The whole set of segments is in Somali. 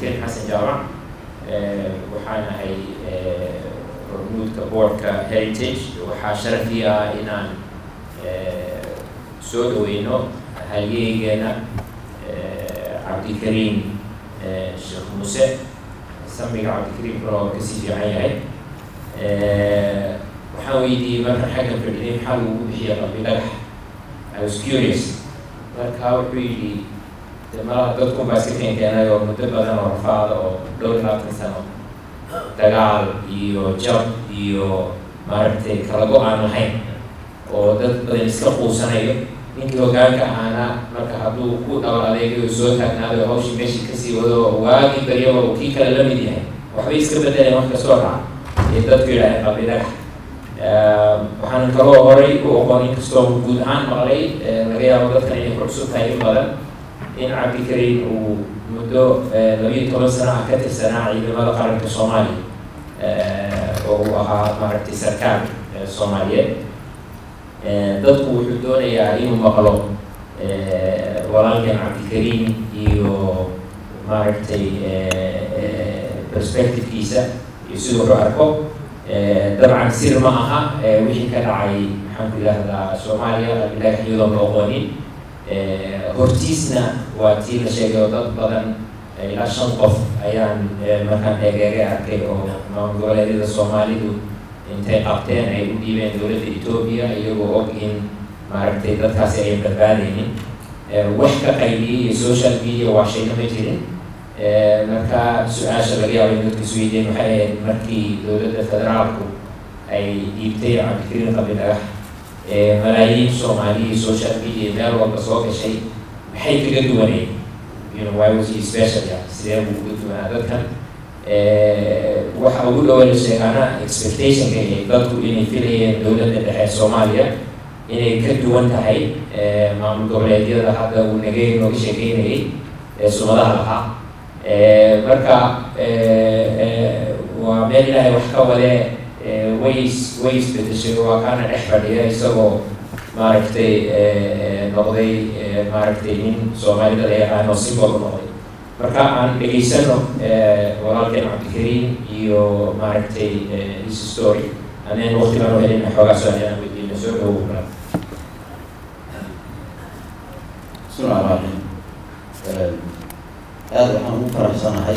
cabdikariim xasan jaamac waxaan ahay hormuudka boardka heritage waxaa sharafii ah inaan soo dhaweyno halyeygeena cabdikariim sheekh muuse samiga cabdikariim kale oo kasii fiican yahay waxaan weydiiyey marka xaggan fadhiday maxaa lagu bixiya qalbi dhagax I was curious marka wuxuu yidhi de malaha dadkun baa iska keenkeenay oo muddo badan oo rafaada oo dhowr iyo labaatan sano dagaal iyo jab iyo maaragtay kala go-aan lahayn oo dad badan iska quusanayo ninkii hogaanka ahaana marka hadduu ku dhabar adeegayo soo taagnaado hawshii meeshii kasii wado waagii baryaba uu kii kale la mid yahay waxbay iska bedeleen wax kastoo dhaca ee dadku yidhaaheen qalbi dhagax waxaan kaloo horay u oqon inkastoo guud ahaan maqlay laga yaabo dadkan inay ku cusub tahay in badan in cabdikariim uu muddo labiyo toban sano ah ka tirsanaa ciidamada qaranka soomaaliya oo uu ahaa maaragtay sarkaal soomaaliyeed dadku wuxuu doonayaa inuu maqlo walaalkan cabdikariim iyo maaragtay perspectivekiisa iyo siduu wuxuu arko dabcan sir ma aha wixii ka dhacay maxaan ku yidhahdaa soomaaliya qalbidhagax iyadoon la oqonin hortiisna waa tii la sheegay oo dad badan ilaa shan qof ayaan markaan eegeege arkay oo maamul goboleedyada soomaalidu intay qabteen ay u dhiibeen dowladda etoobiya iyagoo og in maaragtay dadkaasi ayan badbaadaynin wax ka qaybiyey iyo social media waa shayna ma jirin marka su-aasha laga yaabo in dadka isweydiin waxay ahayd markii dowladda federaalku ay dhiibtay cabdikariin qabi dhagax malaayiin soomaaliya social media meel walba soo gashay maxay kaga duwaneyd you know why was he special ya sidee buu uga duwanaa dadkan waxa ugu dhawa la sheegaana expectationka ee dadku inay filayeen dowladda dhexe soomaaliya inay ka duwan tahay maamul goboleedyada hadda uu nagay nooga sheekeynayay ee sumadaha lahaa marka waa meel ilaahay wax ka wadee ways way isbedeshay waa kaana dhex fadhiya isagoo maaragtay noqday maaragtay nin soomaalida la yaqaano simbol noqday marka aan dhegaysano walaalkeen cabdikariim iyo maaragtay his story aneen waqti baan u helina xoogaa su-aal aan weydiina soo dhawow kala bismillahi raxmaan aada waxaan ugu faraxsanahay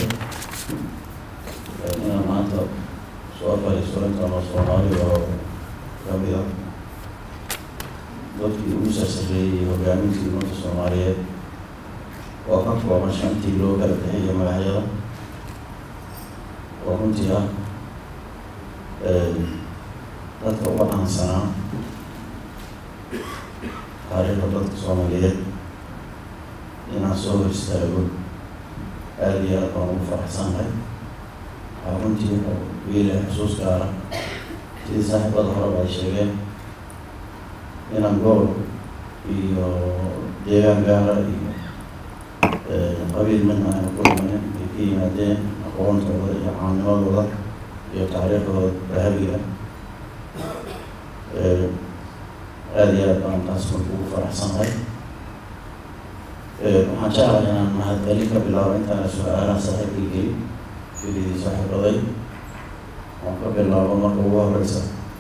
inaan maanta soo fariisto intaan oo soomaali oo kamid ah dadkii ugu sarsareeyey hogaamintii ummadda soomaaliyeed oo ka kooban shantii loo kala bixiyo magacyada oo runtii ah dadka uga dhaansanaa taariikhda dadka soomaaliyeed inaan soo hor istaago aada iyo aad baan ugu faraxsanahay waxaa runtii wuxuu wiilahay xusuus gaara sidii saaxiibada horeba ay sheegeen inaan gobol iyo deegaan gaara iyo qabiil midna ayna ku imanin ay ka yimaadeen aqoontooda iyo caamnimadooda iyo taariikhdooda dahabiga aada iyo aad baan taas marka ugu faraxsanahay waxaan jeclahay inaan mahadcelin ka bilaabo intaana su-aalaha saaxiibkii gelin filidii saaxiibaday waan ka bilaabo marka ugu horeysa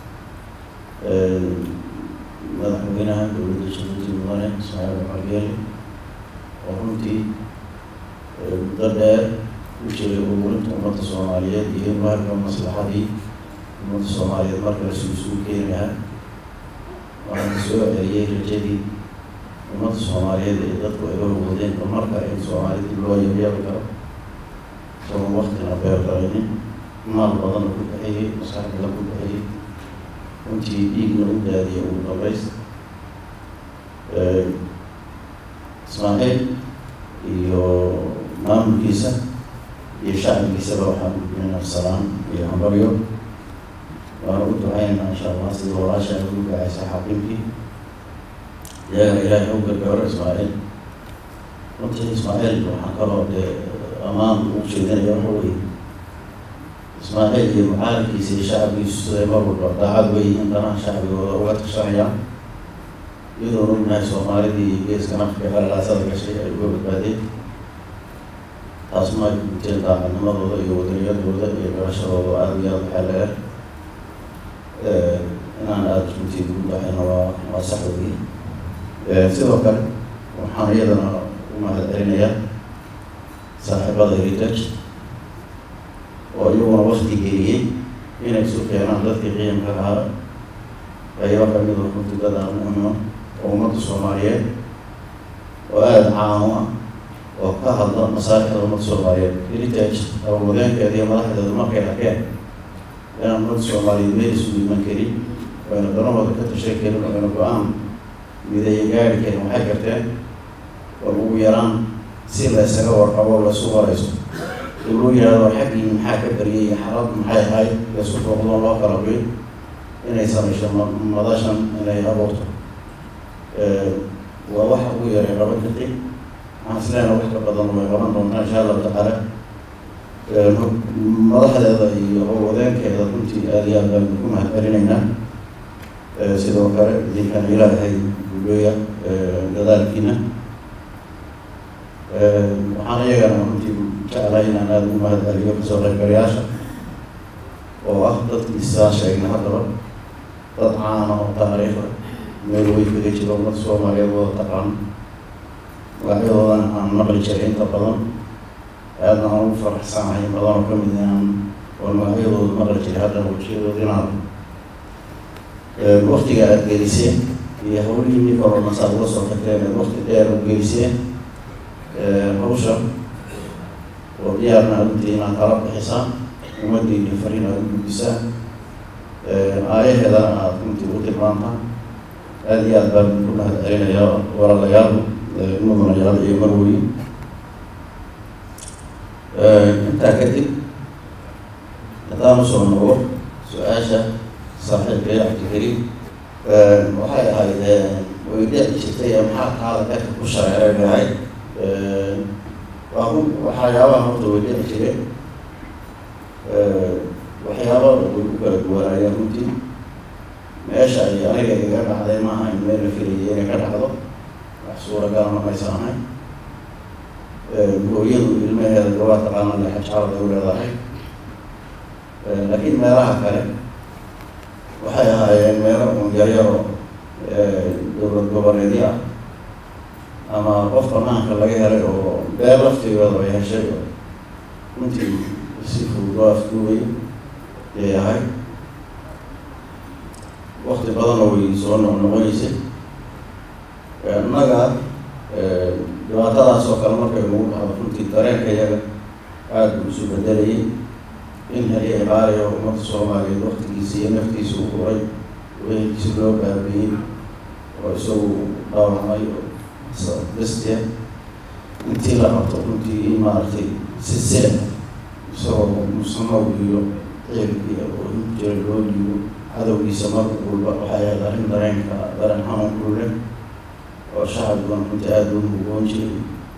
madaxweynaha dowladda jabuuti mudane ismaaciil buxargeeli oo runtii muddo dheer u jiray ururinta ummadda soomaaliyeed iyo in mahalka maslaxadii ummadda soomaaliyeed markale si isugu keeni lahaa waxaana soo celiyey rajadii ummadda soomaaliyeed ee dadku ay horwadeen marka in soomaalidii loo yabyaabi karo isagoon waktina beerdaraynin maal badana ku baxiyey maskaxdala ku baxiyey runtii dhiigna u daadiyay ugu dambeys ismaaciil iyo maamulkiisa iyo shacbigiisaba waxaan gudbinaa salaan iyo hambaryo waana u ducaynaa insha allah sida walaasha ay ugu gacaysa xaqiimkii iyaga ilaahay u gargaaro ismaaciil runtii ismaaciil waxaan kaloo dee ammaan ugu jeedinaya waxa weye ismaaciil iyo mucaalamkiisa iyo shacabkiisu siday mar walba daacad weyihiin danaha shacbigooda uga tashanayaan iyadoon ognahay soomaalidii iyo geeskan afrika qalalaasada gashay ay uga badbaadeen taasma ay guteen daacadnimadooda iyo wadaniyadooda iyo garashadooda aada iyo aada waxaa leer inaan aada runtii ugu baxayna waa waa sax weyi sidoo kale waxaan iyadana u mahad celinayaa saaxiibada heritage oo iyaguna wakti geliyey inay isu keenaan dadkii qiimka lahaa qaybo kamid a runtii dad aan muhima oo ummadda soomaaliyeed oo aada caamo ah oo ka hadla masaalixda ummadda soomaaliyeed heritage abawadeenkeeda iyo madaxdeedu markay arkeen inaan ummadda soomaaliyeed meel isugu iman karin oyna danahooda ka tashan karin oyna go-aan mideeya gaari karin waxay garteen oo ugu yaraan si la ysaga warqabo laysu warayso in loo yihahdo xaggii maxaa ka bariyay iyo xarad maxay ahayd laysu booqdoon loo kala bay inay samayso madashan inay abuurto waa waxa ugu yaray laba daqiiq waxaan isleena wax ka badan way qaban doontaa insha allahu tacaala madaxdeeda iyo wadeenkeeda runtii aada iyo aad baan ku mahad celinaynaa sidoo kale idinkan ilaahay guuleeya dadaalkiina waxaan iyagana runtii jeclahay inaan aada ugu mahad celiyo kasoo qaybgalayaasha oo ah dadkii isaan sheegna haddaba dad caana oo taariikha meel way kaga jiro ummadda soomaaliyeed wada taqaan magacyadoodana aan maqli jiray inta badan aadna aan ugu faraxsanahay badan oo kamid inaan oo magacyadooda maqli jiray haddana wajiyadooda inaan waktiga aada geliseen iyo hawlihii nin kaloo nasaad uga soo tagteen aad wakti dheer u geliseen hawsha oo diyaarna runtii inaad kala bixisaan ummaddiini fariin aada u gudbisaan aayaheedana aada runtii u tilmaantaan aada iyo aad baan ku mahad celinayaa walaalayaal mudanayaal iyo marwey intaa kadib haddaan usoo noqo su-aasha saaxiibkay cabdikariim waxay ahayd way dhici jirtay maxaa taada dadka ku shareeregahay waa waxyaabaha horta way dhici jireen waxyaabaa way ku kala duwanaayeen runtii meesha ay aniga iga dhacday maaha in meel la filayay inay ka dhacdo wax suuragalna maysan ahayn hooyadu ilmaheeda gabaa taqaana lexajaalada u leedahay laakiin meelaha kale waxay ahaayeen meelo un yaryaro dowlad goboleedyo ah ama qof banaanka laga helay oo beel laftigooda ay heshay oo runtii si fudud loo afduubay yay ahayd wakti badanoo way soo noqnoqonaysay innaga dhibaatadaas oo kale markay nagu dhacdo runtii dareenka iyaga aada buu isu bedelayay in heli iqaaliya ummadda soomaaliyeed waktigiisa iyo naftiisa u huray weelkiisi loo baabiyey oo isagu dhaawacmay bestia intii la qabto runtii in maaragtay si seen isagoo musanow iyo ciilkii oo jira loo dhiibo cadowgiisa mar walba waxay ahayd arrin dareenka dareen xanuun kulle oo shacabiguna runtii aada u mugoon jiray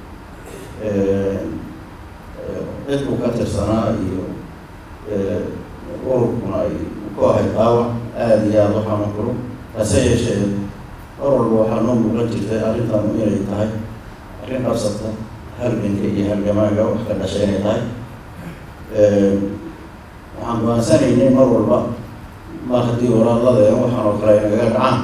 cid uu ka tirsanaa iyo ururkuna ay ku ahayd dhaawac aada iyo aada u xanuun kulo hase yeeshee mar walba waxaa noo muuqan jirtay arrintan inay tahay arrin qabsata halganka iyo halgamaaga wax ka dhashay inay tahay waxaan go-aansanaynay mar walba mar haddii walaaladeen waxaan oo kale ay nagaga dhacaan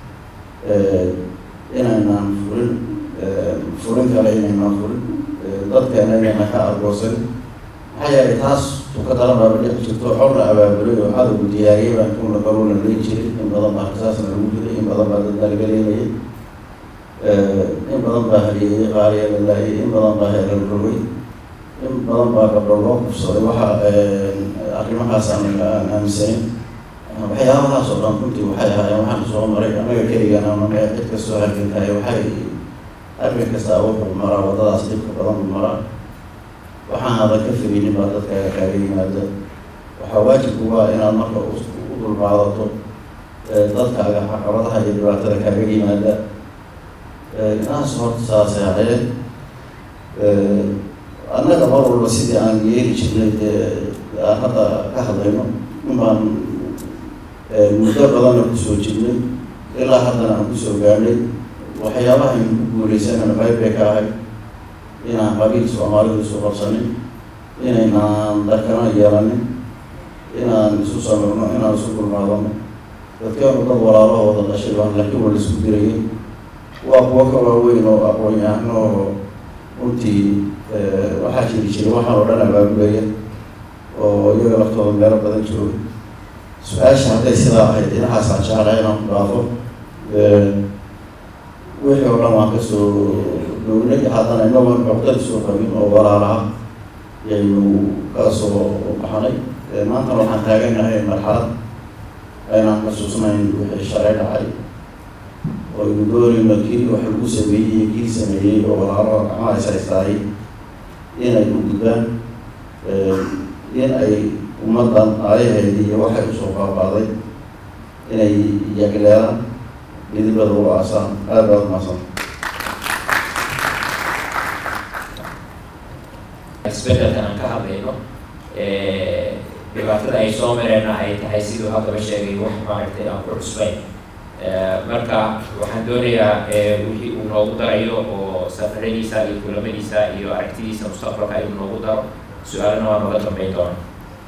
inaynaan furin furin kale inaynaan furin dadkeena inayna ka argoosan maxaa yeelay taas tukadala baaba dhici jirto xorna abaabulay oo cadowgu diyaariyay baan kuna garuna leyn jiray in badan baa rasaasna lagu jiray in badan baa dad nalgaleynayay in badan baa haliyeyay qaaliya la laayay in badan baa heerar rogay in badan baa gabdho loo kufsaday waxa arrimahaas aan aan aaminsanin waxyaabahaas oo dhan runtii waxay ahaayeen waxaan soo maray anaga keligana ama cid kastoo halgankahay waxay arrin kasta wuxuu maraa waddadaas dhibka badan buu maraa waxaan adan ka firinin baa dadkaaga kaaga yimaada waxaa waajibku waa inaad marka u dulqaadato dadkaaga caqabadaha iyo dhibaatada kaaga yimaada inaas horta saasay ahayd annaga mar walba sidii aan yeeli jirnay dee aan hadda ka hadlayno in baan muddo badanna kusoo jirnay ilaa haddana aan kusoo gaadhay waxyaabaha aynu ku guuleysanana qayb bay ka ahay inaan qabiil soomaalidu isu qabsanin inaynaan darkana yeelanin inaan isu samirno inaan isu dulmaadano dadkeenu dad walaalaho wada dhashay baan laakiin waa la isku dirayay waa kuwo ka waaweyn oo aqoon-yahano oo runtii waxaa jiri jiray waxaan oo dhan abaabulaya oo iyaga laftooda meelo badan jooga su-aasha hadday sidaa ahayd dhinacaasaan jeclahay inaan ku dhaafo wixii oo dhan waan kasoo downay haddana inagoon cuqdad soo qabin oo walaalaha yaynu ka soo baxnay maantana waxaan taaganahay marxalad aynaan xasuusnayn wixii shalay dhacay oo aynu doonayno kii wax lagu sameeyey iyo kii sameeyey oo walaalaha gacmaha is haystaayay inay u gudbaan in ay ummaddan aayaheedii iyo waxay usoo qaabaaday inay yagleelaan midibada u aasaan aada baad umaasan isbedelkan aan ka hadlayno dhibaatada ay soo mareenna ay tahay siduu haddaba sheegay wax maaragtay aan ku cusbayn marka waxaan doonayaa wixii uu noogu darayo oo safaradiisa iyo kulamadiisa iyo aragtidiisa mustaqbalka inuu noogu daro su-aalana waa nooga dambeyn doona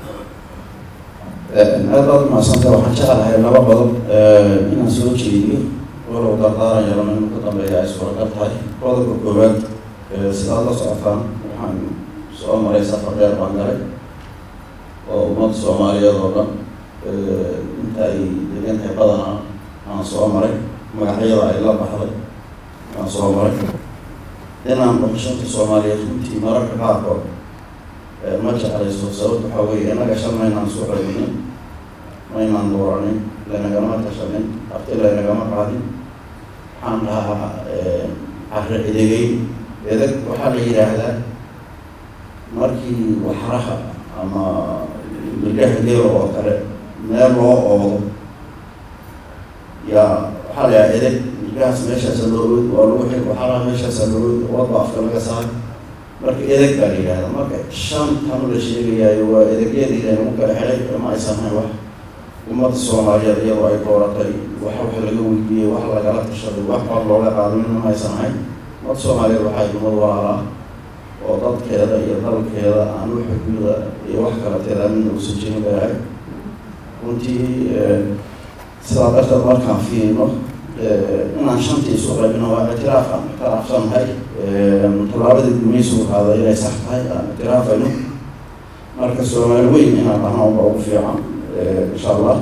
aada baad umahadsanta waxaan jeclahay laba qodob inaan soo jeediyo walow dardaaran yarano inuu ka dambeeya ay suuragal tahay qodobka koowaad sidaad la socotaan waxaan soo maray safar dheer baan galay oo ummadda soomaaliyeed oo dhan inta ay degan tahay badana aan soo maray magacyada ay la baxday aan soo maray inaan dhaqashanta soomaaliyeed runtii mararka qaarkood ma jeclayso sababta waxaa weeye innaga shan maynaan soo celinin maynaan dooranin laynagama tashanin afti laynagama qaadin waxaan dhahaa carre edegeyn edeg waxaa la yidhaahdaa markii waxraha ama milgaha geela oo kale meel loo oodo yaa waxaa la yidhaha edeg milgahaas meeshaasa loo ood waa lagu xig waxraha meeshaasa loo ood wadba afka laga saaray marka edeg baa la yidhahdaa marka shan tan la sheegayaayo waa edegyadii laynagu kala xidhay ma aysan hayn wax ummadda soomaaliyeed iyadoo ay dooratay wax wax laga weydiiyey wax lagala tashaday wax wax looga qaadamin ma aysan hayn ummadda soomaaliyeed waxay ummad walaalaa oo dadkeeda iyo dalkeeda aan u xuduuda iyo wax kalateeda midna uusan jirin baahay runtii sidaa darteed markaan fiirino inaan shantii isu qaybino waa ictiraaf aan ictiraafsanahay tallaabadii gumaysigu qaaday inay sax tahay aan ictiraafayno marka soomaali weyn inaan dhahnaan ba ugu fiican insha allah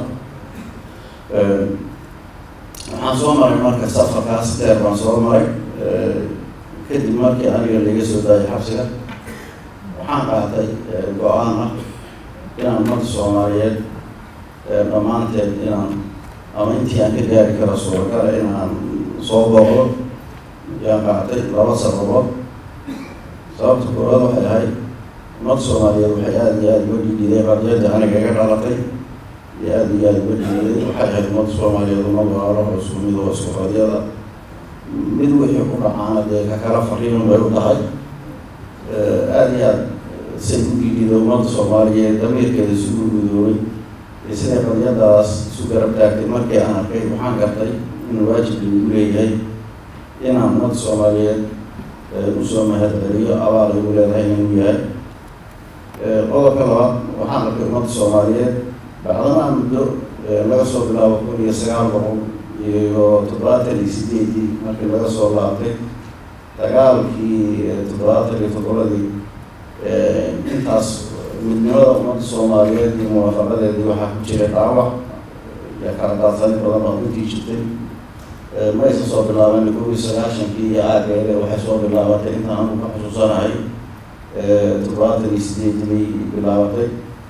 waxaan soo maray marka safarkaas deer baan soo maray kadib markii aniga laga soo daayay xabsiga waxaan qaatay go-aan ah inaan ummadda soomaaliyeed dhammaanteed inaan ama intii aan ka gaari kara suuragala inaan soo booqdo yaan qaatay laba sababood sababta koowaad waxay ahayd ummadda soomaaliyeed waxay aada iyo aada uga dhiidhideen qadiyadda aniga iga dhalatay iyo aada iyo aada uga dhiidhideen waxay ahayd ummadda soomaaliyeed ummad walaalaho isku mid oo isku qadiyada mid wixii ku dhacaana dee ka kala fariin bay u tahay aada iyo aada say u dhiidhida ummadda soomaaliyeed damiirkeeda isugu gudoobay ee siday qadiyadaas isu garab taagtay markii aan arkay waxaan gartay inuu waajib lagu leeyahay inaan ummadda soomaaliyeed usoo mahadceliyo abaal ay u leedahay inuu yahay qodobka labaad waxaan arkay ummadda soomaaliyeed bacdanaa muddo laga soo bilaabo kun iyo sagaal boqol iyo toddobaatan iyo sideedii markii laga soo laabtay dagaalkii toddobaatan iyo toddobadii intaas midnimada ummadda soomaaliyeed iyo muwaafaqadeedii waxaa ku jira dhaawac iyo kala daadsanin badan oo intii jirtay ma aysan soo bilaaban kow iyo sagaashankii iyo aageede waxay soo bilaabatay intaan anu ka xusuusanahay toddobaatan iyo sideedii bay bilaabatay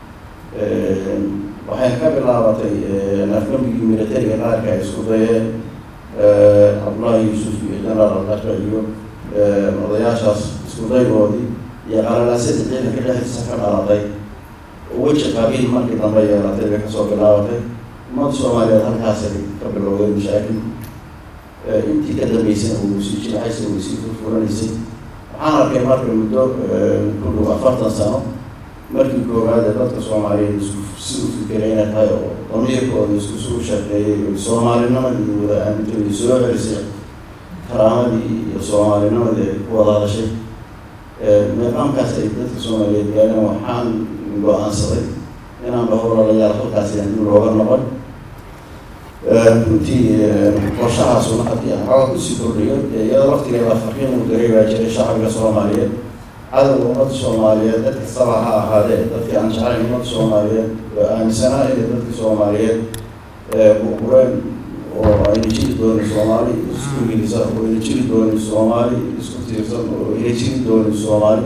waxay ka bilaabatay afgambigii militariga qaarka ay isku dayeen cabdullaahi yuusuf iyo genaraal daka iyo odayaashaas isku daygoodii iyo qalalaasadii ciidanka dhexdiisa ka dhalatay oo weji qabiil markii dambe yeelatay bay kasoo bilaabatay ummadda soomaaliyeed halkaasay ka bilowday mashaakil intii ka dambeysana uu sii jilcaysa way sii furfuranaysay waxaan arkay marka muddo ku dhow afartan sano markii koowaad ee dadka soomaaliyeed isku si u fikiray inay tahay oo damiirkooda isku suu shaqeeyey oo soomaalinimadii wada aamintooda soo celisay karaamadii iyo soomaalinimadii ay ku wada hadashay meeqaamkaas ay dadka soomaaliyeed gaareen waxaan go-aansaday inaan dhahoralayaal halkaasi aan dib looga noqon runtii qorshahaasuna haddii aan xooga kusii kordhiyo iyadoo waqtigeeda farqiin uu daray baa jiray shacbiga soomaaliyeed cadowga ummadda soomaaliyeed dad kastaba ha ahaadee dadkii aan jeclayn ummadda soomaaliyeed oo aaminsanaa inay dadka soomaaliyeed burbureen oo ayna jiri doonin soomaali isku ingilisa oo ayna jiri doonin soomaali isku tiirsan oo ayna jiri doonin soomaali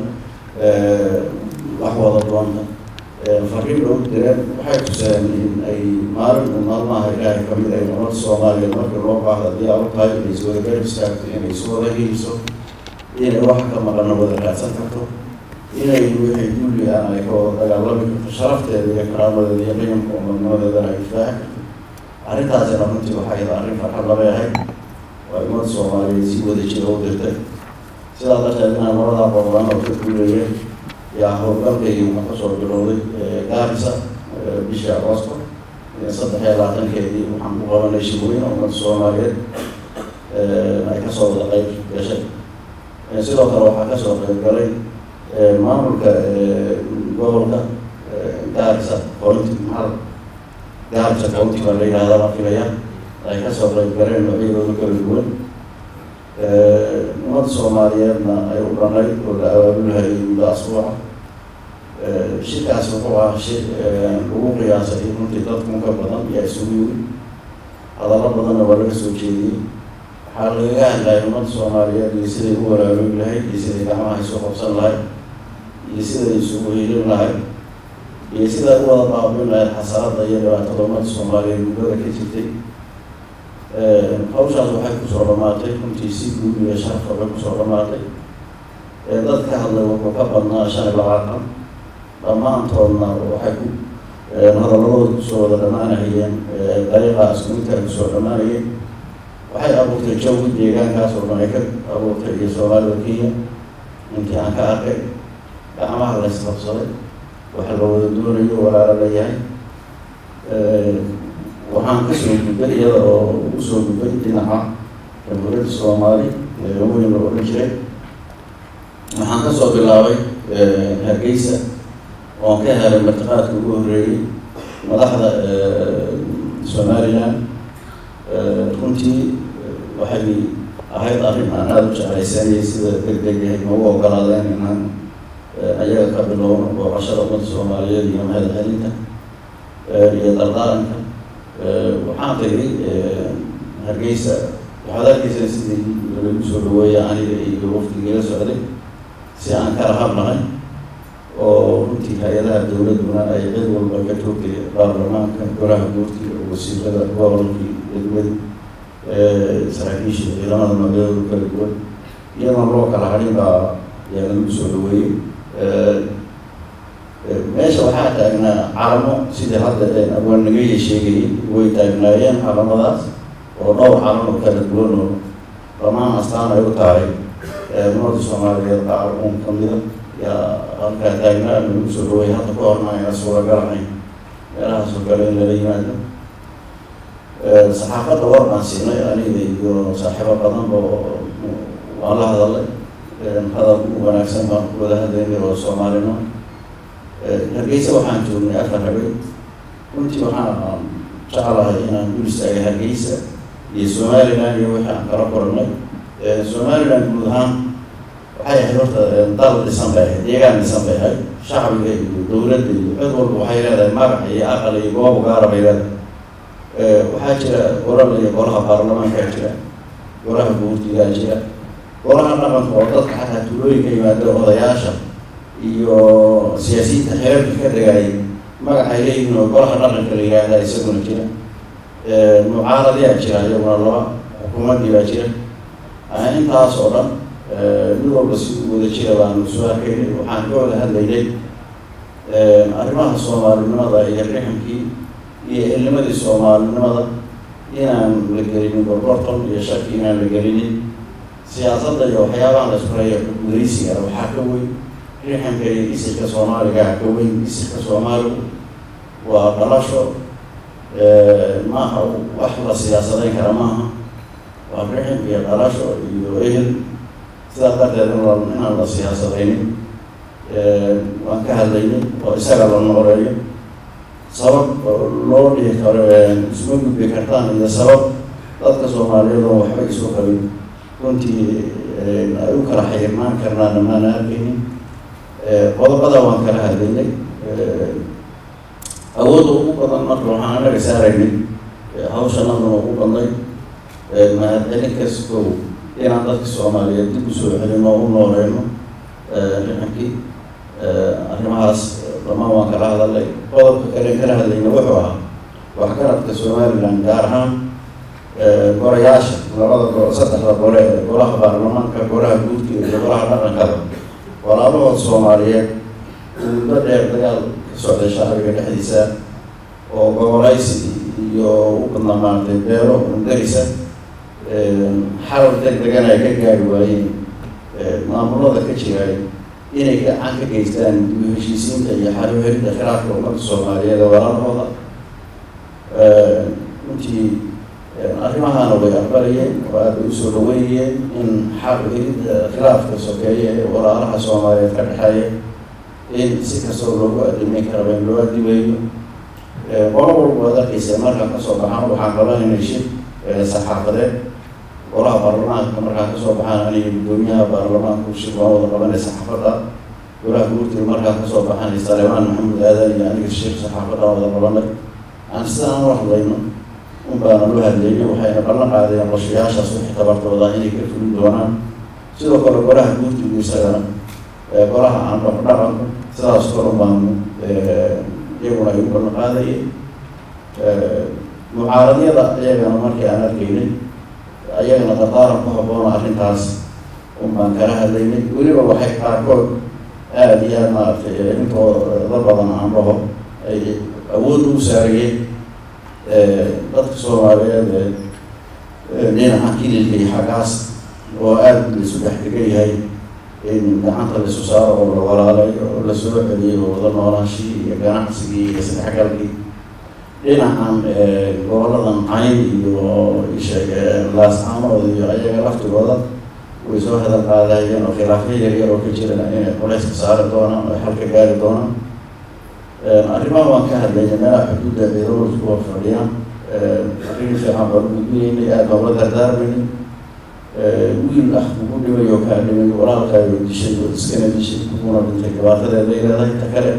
wax wada doonta fariin loogu direen waxay tuseen in ay maalin maalmaha ilaahay kamid ay ummadda soomaaliyeed markii loo baahda diyaar u tahay inay iswada garab istaagto inay iswada hiiso inay wax ka maqana wada raadsan karto inay wixii dulli aan ay ka wada dagaalami karto sharafteeda iyo karaamadeeda iyo qiyamka umadnimadeedana ay difaaci karto arrintaasina runtii waxay arrin farxad laba yahay waa ummadda soomaaliyeed si wada jira u dirtay sidaa darteed inaan labadaa qodobaan oo ka guuleeyeen yaa howlgalkaygi waxaa kasoo bilowday gaarisa bishii agoosto saddex iyo labaatankeedii waxaan ku qabanay shirweyne ummadda soomaaliyeed ay kasoo wada qayb gashay sidoo kale waxaa kasoo qayb galay maamulka gobolka gaarisa county maxaa gaarisa county baa la yidhahdaa baan filaya ay kasoo qayb galeen noocyadooda kala duwan ummadda soomaaliyeedna ay u dhanayd oo la abaabulhayay muddo asbuuca shirkaas wuxuu ah shir lagu qiyaasay runtii dadkun ka badan yaa isugu yimid hadallo badanna waa laga soo jeediyey waxaa lagaga hadlayay ummadda soomaaliyeed iyo siday u walaalogi lahayd iyo siday gacmaha isu qabsan lahayd iyo siday isugu hiilin lahayd iyo siday u wada baabin lahayd xasarada iyo dhibaatada ummadda soomaaliyeed muddada ka jirtay hawshaas waxay kusoo dhamaatay runtii si guud iyo sharafka bay kusoo dhamaatay dad ka hadlay wuxuu ka badnaa shan iyo labaatan dhammaantoodna waxay ku hadaladooda kusoo wada dhammaanahayeen dariiqaas intaa kusoo dhammaanayeen waxay abuurtay jawgi deegaankaas oo dhan ay ka abuurtay iyo soomaalida kenya intii aan ka arkay gacmaha la isqabsaday waxa la wada doonayo walaalo la yahay waxaan kasoo gudbay iyada oo usoo gudbay dhinaca jamhuuriyadda soomaali weyn la odhan jiray waxaan kasoo bilaabay hargeysa oon ka helay martiqaadka ugu horreeyey madaxda somaliland runtii waxay ahayd arrin aan aada u jeclaysanayay sida deg deg yahay noogu ogolaadeen inaan ayaga ka bilowno booqashada ummadda soomaaliyeed iyo mahad celinta iyo dardaaranka waxaan tagay hargeysa waxaad arkeysa sidii lagu soo dhaweeya aniga iyo wafdigila socday si aan kala hadlahay oo runtii hay-adaha dowladduna ay cid walba ka joogtay baarlamaanka golaha guurtiga wasiirada gobolkii degmadi saraakiisha ciidamada magaladooda kala duwan iyadoon loo kala hadhin baa yaa lagu soo dhaweeyey meesha waxaa taagnaa calamo sidii hadda abwaannagaya sheegayay way taagnaayeen calamadaas oo dhowr calamo kala duwan oo dhammaan astaan ay u tahay ummadda soomaaliyeed qaar uun kamida yaa halkaa taagnaa lagu soo dhaweeyay hadda ku horna ayna suuragal ahayn meelahaasoo kale in lala yimaado saxaafadda war baan siinay aniga iyo saaxiibo badanba waan la hadalay hadal u wanaagsan baan ku wada hadlaynay oo soomaalino hargeysa waxaan joognay afar habeen runtii waxaan jeclahay inaan dul istaagay hargeysa iyo somaliland iyo wixii aan kala koranay somaliland guud ahaan waxay ahayd horta dal dhisan bay ahayd deegaan dhisan bay ahayd shacbiga iyo dowladda iyo cid walba waxay leedahay magac iyo aqal iyo goob gaara bay leedahay waxaa jira golal iyo golaha baarlamaankaa jira golaha guurtigaa jira golaha dhaqanka oo dadka xataa tuulooyinka yimaada odayaasha iyo siyaasiyiinta xeerarka ka degayay magacay leeyihiin oo golaha dhaqanka la yihahda isaguna jira mucaaradiyaa jira iyaguna laba xukuumaddii baa jira intaas oo dhan mid walba si wada jira baanu soo arkaynay waxaan ka wada hadlaynay arrimaha soomaalinimada iyo riximkii iyo ilnimadii soomaalinimada inaan la gelinin gorgorton iyo shaki inaan la gelinin siyaasadda iyo waxyaabaha la isku haya gudaysiga waxaa ka weyn riximka iyo isirka soomaaligaa ka weyn isirka soomaaligu waa dhalasho maaha wax la siyaasadayn kara maaha waa rixim iyo dhalasho iyo ehel sidaas darteed in la inaan la siyaasadaynin waan ka hadlaynay oo isaga la nooreeyo sabab loo dhihi karo isma gudbi kartaan iyo sabab dadka soomaaliyeed oo waxba isu qabin runtii ay u kala xirmaan karnaana maana arkaynin qodobada waan kala hadlaynay awoodda ugu badan marka waxaan anaga saaraynay hawshanaduna ugu badnay mahadcelin kaskow inaan dadka soomaaliyeed dib usoo celino u nooleyno rixankii arrimahaas dhamaan waan kala hadalay qodobka kale kala hadlayna wuxuu ahaa waxgaradka somaliland gaar ahaan gorayaasha labada go saddexda gole ee golaha baarlamaanka golaha guudka iyo golaha dhaqankada walaalahood soomaaliyeed muddo dheer dagaal ka socday shacbiga dhexdiisa oo gobolaysi iyo u badnaa maaragtay beelo ungarisa xal deg degan ay ka gaari waayeen maamulada ka jiraay inay gacan ka geystaan dib u heshiisiinta iyo xal u helidda khilaafka ummadda soomaaliyeed ee walaalahooda runtii arrimahaana way aqbalayeen oo aad bay usoo dhaweynayeen in xal u helidda khilaafka sokeeye ee walaalaha soomaaliyeed ka dhexeeya in si kastoo loogu adimeyn karaba in loo adimeeyo qolo walba waad arkeysa markaan kasoo baxaan waxaan qabanaynay shir saxaafadeed golaha baarlamaanka markaan kasoo baxaan aniga guddoomiyaha baarlamaanku shir waan wada qabanay saxaafadda golaha guurtiga markaan kasoo baxanay salemaan maxamed aadan iyo aniga shir saxaafadda wada qabanay aan sidaan u hadlayno un baana loo hadlaynay waxayna ballan qaadeen qorshayaashaas wixii tabartooda inay ka fulin doonaan sidoo kale golaha guurtigu isagana golaha aan dhaqdhaqanku sidaas kor baanu iyaguna ay u ballan qaadayeen mucaaradyada iyagana markii aan arkaynay ayagana dardaaran ku habboona arrintaas un baan kala hadlaynay weliba waxay qaarkood aada iyo aad maaragtay intooda badan aan dhaho ay awood ugu saarayeen dadka soomaaliyeed dhinaca kililka iyo xaggaas oo aada laisu dhex degan yahay in gacanta laisu saaro oo la walaalay oo lasoo celiyay oo wada noolaanshii iyo ganacsigii iyo isdhexgalkii dhinacan goboladan cayn iyo isheeg laascaanood iyo ayaga laftigooda way soo hadal qaadayeen oo khilaafyo yaryar oo ka jirana inay culayska saari doonaan oo xalka gaari doonaan arrimaha waan ka hadlayay meelaha xuduudda ciidamadu kuwa fadhiyaan arrin fiican baan u gudbinaynay aad baan la dardaarmaynay wiil ah kugu dhimay oo kaa dhimay walaalkaayo dishay oo iskana dishay kuguna dhintay dhibaatadeed bay leedahay ta kale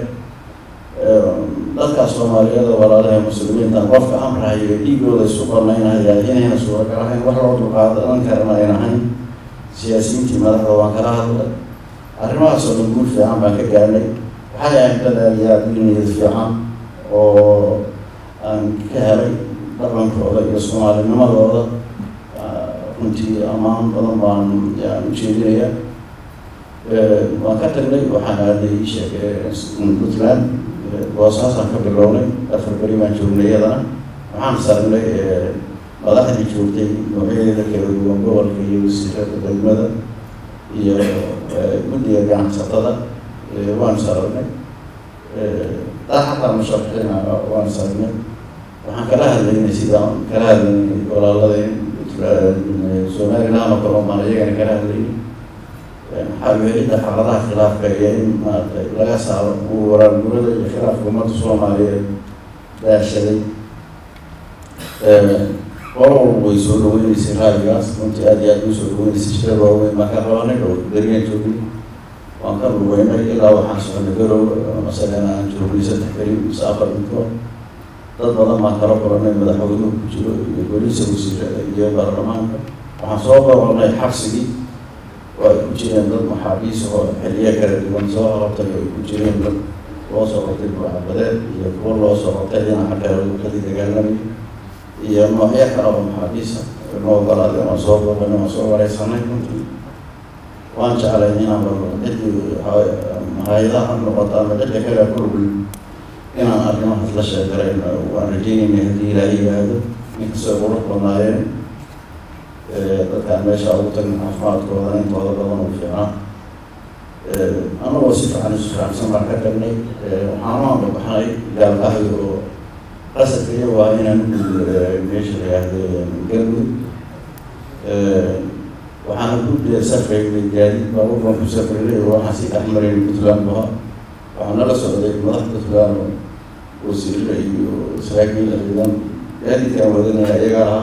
dadka soomaaliyeed oo walaalaha muslimiinta qofka amrahayo dhiigooda isu banaynaya inayna suuragal ahayn wax loo dulqaadan karana ayn ahayn siyaasiyiintii madaxda waan kala hadlay arrimahaas oo dhan guul fiican baan ka gaarnay waxay ahayd dadaaliyaa diiniyad fiican oo aan ka helay dhaqankooda iyo soomaalinimadooda runtii ammaan badan baan yaan u jeedinaya waan ka tagnay waxaan aaday sheek puntland boosaasaan ka bilownay afar beri baan joognay iyadana waxaan saarnay madaxdii joogtay noocyadeeda kala duwan gobolka iyo wasiirada degmada iyo guddiga ganacsatada waan saragnay daa xataa musharaxiina waan saragnay waxaan kala hadlaynay sidaan kala hadlaynay walaaladeen somaliland oo kale baan iyagana kala hadlaynay xalweelida xaaladaha khilaafka iyo in maaragtay laga saaro waraargurada iyo khilaafka ummadda soomaaliyeed daashaday qolo walba way soo dhaweyneysay raadigaas runtii aad iyo aad u soo dhaweyneysay shirar waaweyn baan ka qabanay oo beriyaan joogay waan ka lugeynay ilaa waxaan soconay garow masalena aan joognay saddex beri mise afar midkood dad badan baan kala kulanay madaxweynuhu ku jiro iyo golihiisa wasiirada iyo baarlamaanka waxaan soo qabanay xabsigii oo ay ku jireen dad maxaabiis oo xiliyo kala duwan soo qabtay oo ay ku jireen dad loo soo qabtay buucabadeed iyo kuwo loo soo qabtay dhinaca kale luqadii dagaalamay iyo noocyo kale oo maxaabiisa noo ogolaadeen waan soo boqanay waan soo wareysanay runtii waan jeclay inaan baro ciddii hay-adaha noqoto ama cidda kale kulugul inaan arrimahaas la sheegarayn waan rajeynayna haddii ilaaha yihaahdo inkastoo qurux badnaayeen dadkaan meesha ugu tagna caafimaadkooda intooda badan u fiicnaa anagoo si fiican isu fiicnsan baan ka tagnay waxaanaan baxnay gaalkahyo oo qasadka iyagu ah inaan u meesha la yihahdo galmudug waxaana ku safraynay gaadiid baabuur baan ku safraynay oo waxaan sii dhex maraynay puntland buha waxaa nala socday madaxda puntland oo wasiirra iyo saraakiil ciidan gaadiidkaan wadanaya iyaga ahaa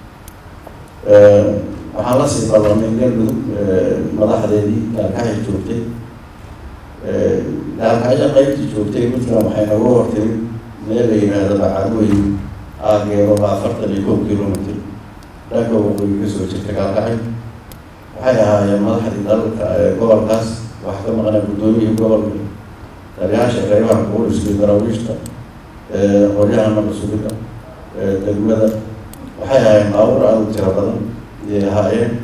waxaan la sii ballamay galmudug madaxdeedii gaalkacay joogtay gaalkacyo qaybtii joogtay puntland waxay naga hortimid meel la yidhaahdo bacadweyn aageero baa afartan iyo kow kilomitr dhanka waqooyi kasoo jirta gaalkacay waxay ahaayeen madaxdii dalka gobolkaas waxaa ka maqnaa guddoomiyihii gobolka taliyaasha qeybaha booliska iyo daraawiishta qoryaha nabad sugida degmada waxay ahaayeen baabuur aada u tiro badan ayay ahaayeen